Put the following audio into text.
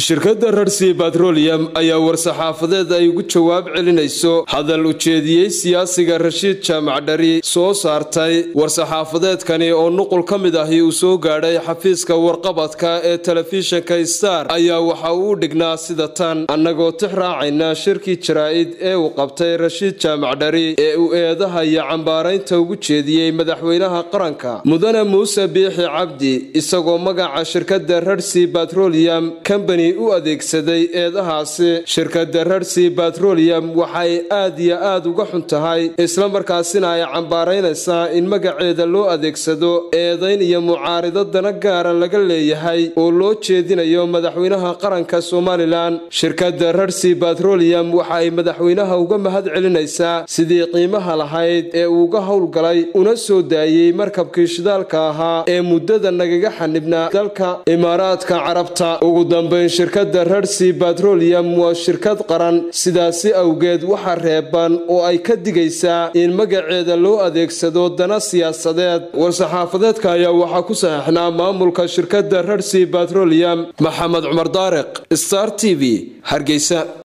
shirkadda rarsi batroliyam ayaa war-saxaafadeed ay ugu jawaab celinayso hadal ujeediyey siyaasiga rashiid jaamac dhari soo saartay war-saxaafadeedkani oo nuqul ka mid ahi uu soo gaadhay xafiiska warqabadka ee telefishinka star ayaa waxa uu dhignaa sida tan annagoo tix raacayna shirkii jaraa-id ee uu qabtay rashiid jaamac dhari ee uu eedaha iyo cambaaraynta ugu jeediyey madaxweynaha qaranka mudane muuse biixi cabdi isagoo magaca shirkadda rarsi batroliyam combany u adeegsaday eedahaasi shirkadda rarsi batroliyam waxay aad iyo aad uga xun tahay islamarkaasina ay cambaaraynaysaa in magaceeda loo adeegsado eedayn iyo mucaarido dana gaara laga leeyahay oo loo jeedinayo madaxweynaha qaranka somalilan shirkadda rarsi batroliyam waxa ay madaxweynaha uga mahad celinaysaa sidii qiimaha lahayd ee uuga howlgalay una soo daayey markabkii shidaalka ahaa ee muddada nagaga xanibnaa dalka imaaraadka carabta ugu dambeyn shirkadda rarsi batroliyam waa shirkad qaran sidaasi awgeed waxa reeban oo ay ka digaysaa in magaceeda loo adeegsado dana siyaasadeed war-saxaafadeedka ayaa waxaa ku saxeixnaa maamulka shirkadda rarsi batroliyam maxamed cumar daariq star t v hargeysa